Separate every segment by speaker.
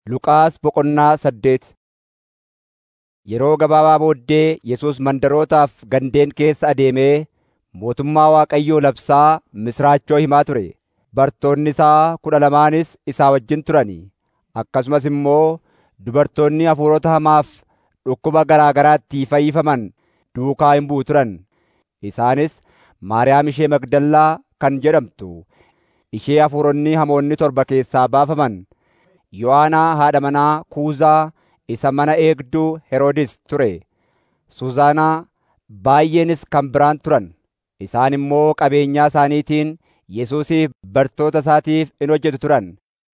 Speaker 1: Luqaas boqonnaa saddeet Yeroo gabaabaa booddee Yesuus mandarootaaf gandeen keessa adeemee mootummaa Waaqayyoo labsaa misiraachoo himaa ture. Bartoonni isaa kudha lamaanis isaa wajjin turan. Akkasumas immoo dubartoonni hafuurota hamaaf dhukkuba garaa garaatti fayyifaman duukaa in bu'u turan. Isaanis Maariyaam ishee Magdallaa kan jedhamtu, ishee hafuuronni hamoonni torba keessaa baafaman, Yohaanaa haadha manaa Kuuzaa isa mana eegduu Heroodis ture, Suuzaanaa baay'eenis kan biraan turan. Isaan immoo qabeenyaa isaaniitiin Yesuusiif bartoota isaatiif in hojjetu turan.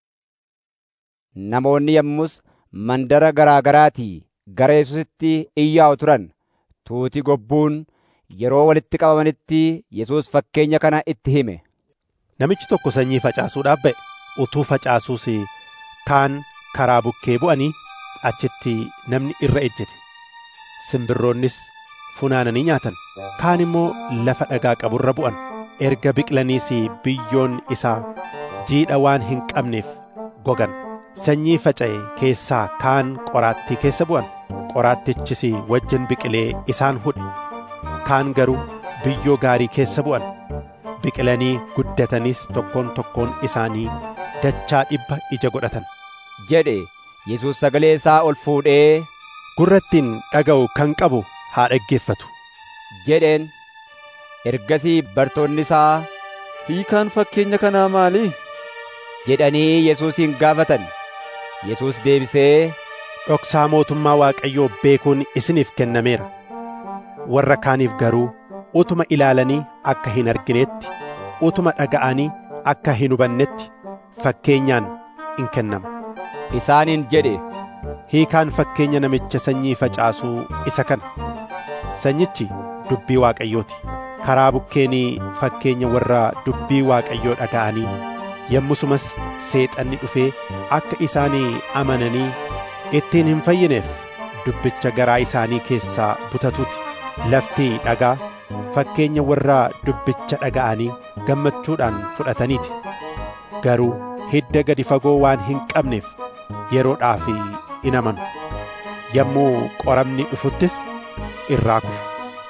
Speaker 1: Namoonni yommus mandara garaa garaatii gara Yesuusitti in yaa'u turan. Tuuti gobbuun yeroo walitti qabamanitti Yesuus fakkeenya kana itti hime.
Speaker 2: Namichi tokko sanyii facaasuudhaaf ba'e. Utuu facaasuus kaan karaa bukkee bu'anii achitti namni irra ejjete. Simbirroonnis funaananii nyaatan. Kaan immoo lafa dhagaa qaburra bu'an. Erga biqilaniis biyyoon isaa jiidha waan hin qabneef gogan. Sanyii faca'e keessaa kaan qoraattii keessa bu'an. Qoraattichis wajjin biqilee isaan hudhe. Kaan garuu biyyoo gaarii keessa bu'an. Biqilanii guddatanis tokkoon tokkoon isaanii dachaa dhibba ija godhatan.
Speaker 1: jedhe Yesuus sagalee isaa ol fuudhee
Speaker 2: Gurra ittiin dhaga'u kan qabu haa dhaggeeffatu.
Speaker 1: jedheen. Ergasii bartoonni isaa
Speaker 3: Hiikaan fakkeenya kanaa maali?
Speaker 1: jedhanii Yesuusin gaafatan. Yesuus deebisee
Speaker 2: Dhoksaa mootummaa Waaqayyoo beekuun isiniif kennameera. Warra kaaniif garuu utuma ilaalanii akka hin arginetti, utuma dhaga'anii akka hin hubannetti fakkeenyaan in kennama.
Speaker 1: isaaniin jedhe.
Speaker 2: Hiikaan fakkeenya namicha sanyii facaasuu isa kana. Sanyichi dubbii Waaqayyooti. Karaa bukkeenii fakkeenya warra dubbii Waaqayyoo dhaga'anii yommusumas seexanni dhufee akka isaanii amananii ittiin hin fayyineef dubbicha garaa isaanii keessaa butatuuti. Lafti dhagaa fakkeenya warra dubbicha dhaga'anii gammachuudhaan fudhataniiti. Garuu hidda gadi fagoo waan hin qabneef yeroodhaaf in amanu. Yommuu qoramni dhufuttis irraa kufu.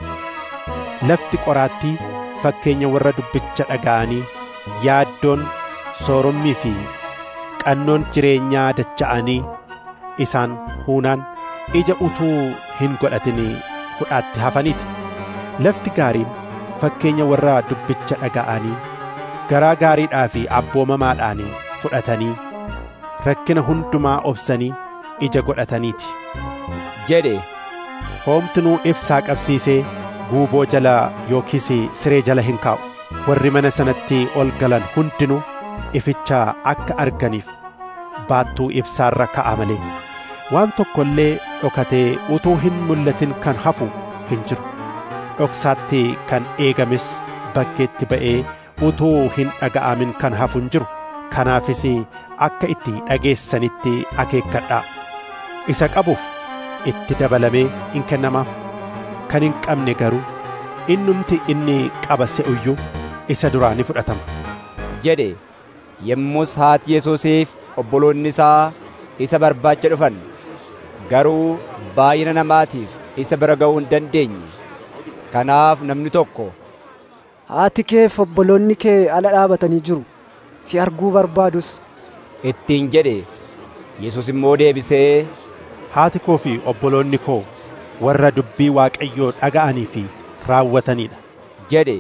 Speaker 2: Lafti qoraattii fakkeenya warra dubbicha dhaga'anii yaaddoon soorommii fi qannoon jireenyaa dacha'anii isaan huunaan ija utuu hin godhatin hudhaatti hafaniiti. Lafti gaariin fakkeenya warra dubbicha dhaga'anii garaa gaariidhaa fi abboomamaadhaan fudhatanii rakkina hundumaa obsanii ija godhataniiti.
Speaker 1: jedhe
Speaker 2: Hoomtunuu ibsaa qabsiisee guuboo jala yookiis siree jala hin kaa'u. Warri mana sanatti ol galan hundinuu ificha akka arganiif baattuu ibsaarra ka'a malee. Waan tokko illee dhokatee utuu hin mul'atin kan hafu hin jiru. Dhoksaatti kan eegames bakkeetti ba'ee utuu hin dhaga'amin kan hafu hin jiru. Kanaafis akka itti dhageessanitti akeekkadhaa. Isa qabuuf itti dabalamee in kennamaaf. Kan hin qabne garuu innumti inni qaba se'uyyuu isa duraa ni fudhatama.
Speaker 1: jedhe. Yommus haati Yesuusiif obboloonni isaa isa barbaacha dhufan. Garuu baay'ina namaatiif isa bira ga'uu hin dandeenye. Kanaaf namni tokko
Speaker 4: Haati kee fi obboloonni kee ala dhaabatanii jiru. Si arguu barbaadus.
Speaker 1: ittiin jedhe. Yesuus immoo deebisee
Speaker 2: Haati koo fi obboloonni koo warra dubbii Waaqayyoo dhaga'anii fi raawwataniidha.
Speaker 1: jedhe.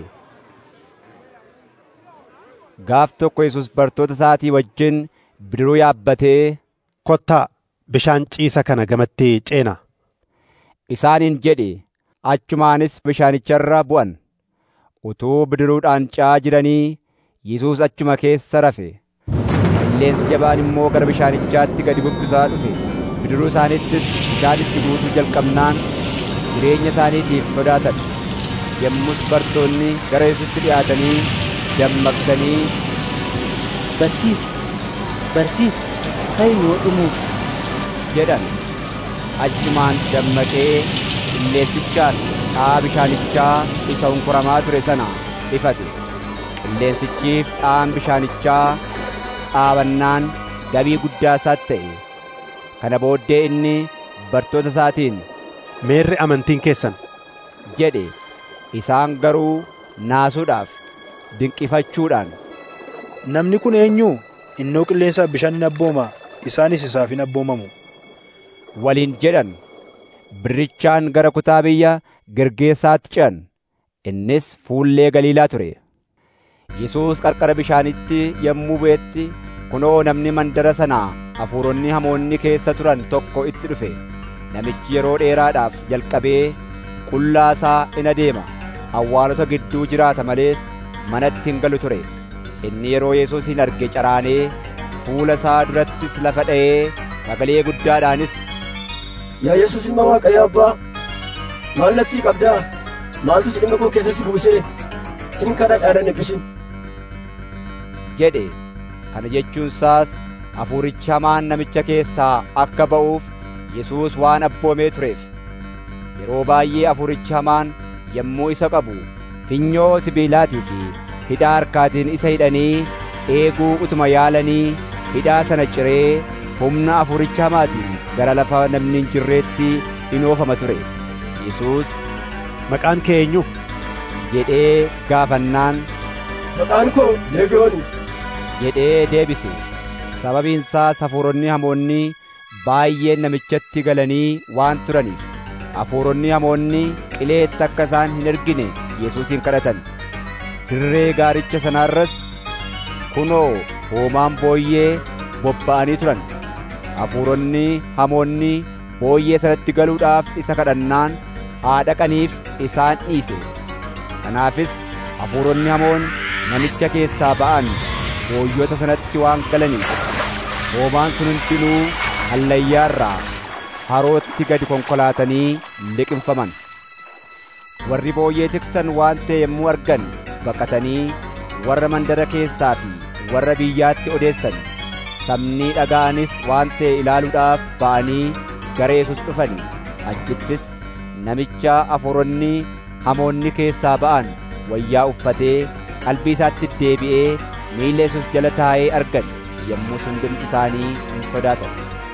Speaker 1: Gaaf tokko Yesuus bartoota isaatii wajjin bidiruu yaabbatee
Speaker 2: Kottaa bishaan ciisa kana gamatti ceena.
Speaker 1: isaaniin jedhe. Achumaanis bishaanicharra bu'an. Utuu bidiruudhaan ce'aa jiranii Yesuus achuma keessa rafe. Qilleensi jabaan immoo gara bishaanichaatti gadi bubbisaa dhufe. Bidiruu isaaniittis bishaan itti guutuu jalqabnaan jireenya isaaniitiif sodaatan. Yommus bartoonni gara Yesuusitti dhi'aatanii dammaqsanii
Speaker 5: Barsiisa, barsiisa, ta'i yoo dhumuuf.
Speaker 1: jedhan. Achumaan dammaqee qilleensichaa fi dha'aa bishaanichaa isa hunkuramaa ture sana ifate. Qilleensichiif dha'aan bishaanichaa dhaabannaan gabii guddaa isaatti ta'e. Kana booddee inni bartoota isaatiin
Speaker 2: Meerri amantiin keessan
Speaker 1: jedhe isaan garuu naasuudhaaf dinqifachuudhaan
Speaker 6: Namni kun eenyu? Innoo qilleensaaf bishaan hin abbooma, isaanis isaaf hin abboomamu.
Speaker 1: waliin jedhan birrichaan gara kutaa biyya Gergeessaatti ce'an innis fuullee Galiilaa ture. Yesuus qarqara bishaanitti yommuu bu'etti kunoo namni mandara sanaa hafuuronni hamoonni keessa turan tokko itti dhufe. Namichi yeroo dheeraadhaaf jalqabee qullaa isaa in adeema awwaalota gidduu jiraata malees manatti hin galu ture. Inni yeroo Yesuusin arge caraanee fuula isaa durattis lafa dha'ee sagalee guddaadhaanis
Speaker 7: Yaa Yesuus ilma Waaqayyo Abbaa, maal natti qabdaa? Maaltu si dhimma koo keessa si buusee? Sin kadhadhaa eebbisin.
Speaker 1: jedhe kana jechuun isaas hafuurichi hamaan namicha keessaa akka ba'uuf Yesuus waan abboomee tureef yeroo baay'ee hafuurichi hamaan yommuu isa qabu finyoo sibiilaatii fi hidhaa harkaatiin isa hidhanii eeguu utuma yaalanii hidhaa sana ciree humna hafuuricha hamaatiin gara lafa namni hin jirreetti in oofama ture Yesuus
Speaker 2: maqaan kee eenyu?
Speaker 1: jedhee gaafannaan
Speaker 7: Maqaan koo Leegiyooni.
Speaker 1: jedhee deebise sababiin isaas hafuuronni hamoonni baay'een namichatti galanii waan turaniif hafuuronni hamoonni qileetti akka isaan hin ergine Yesuusin kadhatan dirree gaaricha sanaarras kunoo hoomaan booyyee bobba'anii turan hafuuronni hamoonni booyyee sanatti galuudhaaf isa kadhannaan haa dhaqaniif isaan dhiise kanaafis hafuuronni hamoon namicha keessaa ba'an booyyota sanatti waan galaniif hoomaan sun hundinuu hallayyaarraa harootti gadi konkolaatanii liqimfaman warri booyyee tiksan waan ta'e yommuu argan baqatanii warra mandara keessaa fi warra biyyaatti odeessan sabni dhaga'anis waan ta'e ilaaluudhaaf ba'anii gara Yesuus dhufanii achittis namicha hafuuronni hamoonni keessaa ba'an wayyaa uffatee qalbii isaatti deebi'ee miilla Yesuus jala taa'ee argan yommuu hundumti isaanii hin sodaatan.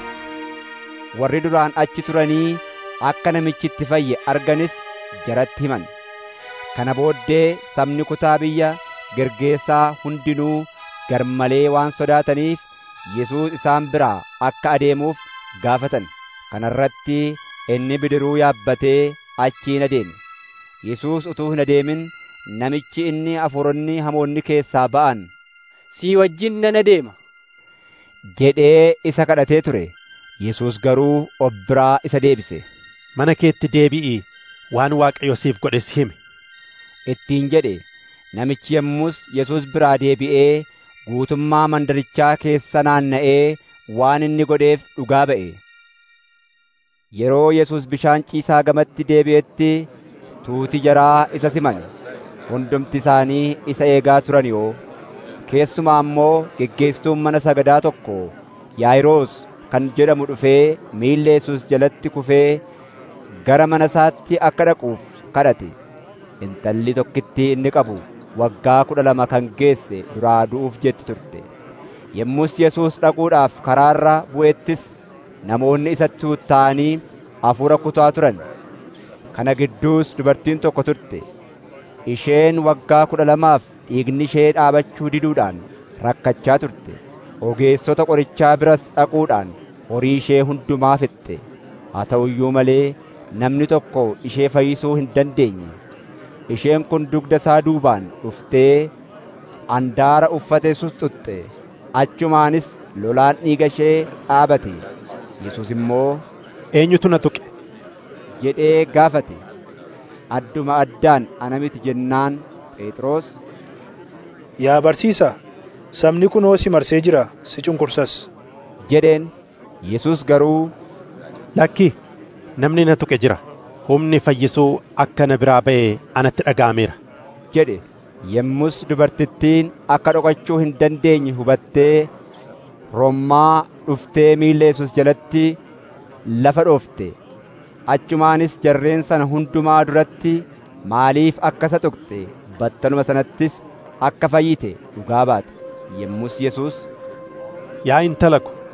Speaker 1: Warri duraan achi turanii akka namichi itti fayye arganis jaratti himan. Kana booddee sabni kutaa biyya Gergeessaa hundinuu garmalee waan sodaataniif Yesuus isaan biraa akka adeemuuf gaafatan. Kana irratti inni bidiruu yaabbatee achiin adeeme. Yesuus utuu hin adeemin namichi inni hafuuronni hamoonni keessaa ba'an
Speaker 5: Sii wajjin nan adeema.
Speaker 1: jedhee isa kadhatee ture. Yesuus garuu of biraa isa deebise.
Speaker 2: Mana keetti deebi'ii waan Waaqayyo siif godhe si himi.
Speaker 1: Ittiin jedhe namichi yommus Yesuus biraa deebi'ee guutummaa mandarichaa keessa naanna'ee waan inni godheef dhugaa ba'e. Yeroo Yesuus bishaan ciisaa gamatti deebi'etti tuuti jaraa isa siman hundumti isaanii isa eegaa turan yoo keessumaa immoo geggeessituun mana sagadaa tokko Yaayiroos kan jedhamu dhufee miilla Yesuus jalatti kufee gara mana isaatti akka dhaquuf kadhate intalli tokkittii inni qabu waggaa kudha lama kan geesse duraa du'uuf jetti turte yommus Yesuus dhaquudhaaf karaarra bu'ettis namoonni isatti tuutta'anii hafuura kutaa turan kana gidduus dubartiin tokko turte isheen waggaa kudha lamaaf dhiigni ishee dhaabachuu diduudhaan rakkachaa turte ogeessota qorichaa biras dhaquudhaan horii ishee hundumaa fixxe haa ta'u iyyuu malee namni tokko ishee fayyisuu hin dandeenye isheen kun dugda isaa duubaan dhuftee andaara uffate susxuxxe achumaanis lolaan dhiiga ishee dhaabate Yesuus immoo
Speaker 2: Eenyutu na tuqe?
Speaker 1: jedhee gaafate adduma addaan ana miti jennaan Phexros
Speaker 6: Yaa barsiisaa, sabni kunoo si marsee jira, si cunqursas.
Speaker 1: jedheen Yesuus garuu
Speaker 2: Lakki namni na tuqe jira. Humni fayyisuu akka na biraa ba'e anatti dhaga'ameera.
Speaker 1: jedhe yommus dubartittiin akka dhokachuu hin dandeenye hubattee rommaa dhuftee miilla Yesuus jalatti lafa dhoofte achumaanis jarreen sana hundumaa duratti maaliif akka isa tuqxe battaluma sanattis akka fayyite dhugaa baate yommus Yesuus
Speaker 2: Yaa intala ko,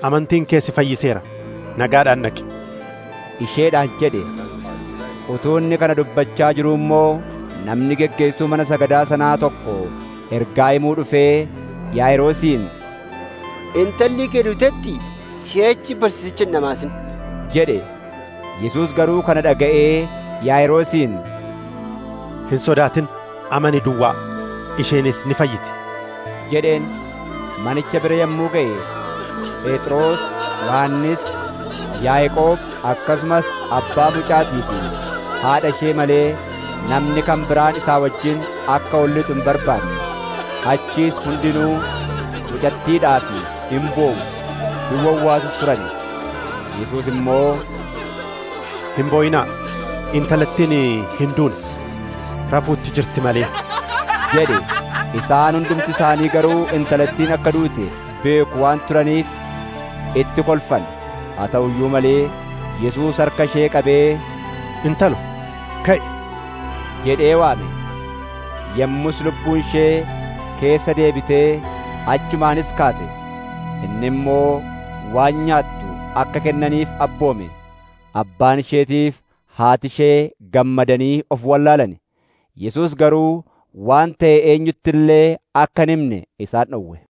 Speaker 2: amantiin kee si fayyiseera nagaadhaan dhaqi
Speaker 1: isheedhaan jedhe utuu inni kana dubbachaa jiruu immoo namni geggeessuu mana sagadaa sanaa tokko ergaa himuu dhufee yaa'iroosiin
Speaker 8: intalli kee duutetti si'achi barsiisicha hin dhamaasin
Speaker 1: jedhe yesuus garuu kana dhaga'ee yaa'iroosiin
Speaker 2: hin sodaatin amani duwwaa isheenis ni fayyiti
Speaker 1: jedheen manicha bira yommuu ga'e phexros yohannis yaaqoob akkasumas abbaa mucaatii fi haadha ishee malee namni kan biraan isaa wajjin akka ol lixu hin barbaanne achiis hundinuu mucattiidhaa fi hin boo'u hin wawwaasus turan yesuus immoo
Speaker 2: hin boo'inaa intalattiin hin duune rafuutti jirti malee
Speaker 1: jedhe isaan hundumti isaanii garuu intalattiin akka duute beeku waan turaniif itti kolfan haa ta'u iyyuu malee yesuus harka ishee qabee
Speaker 2: intalo ka'i
Speaker 1: jedhee waame yommus lubbuun ishee keessa deebitee achumaanis kaate inni immoo waan nyaattu akka kennaniif abboome abbaan isheetiif haati ishee gammadanii of wallaalan yesuus garuu waan ta'e eenyutti illee akka hin himne isaan dhowwe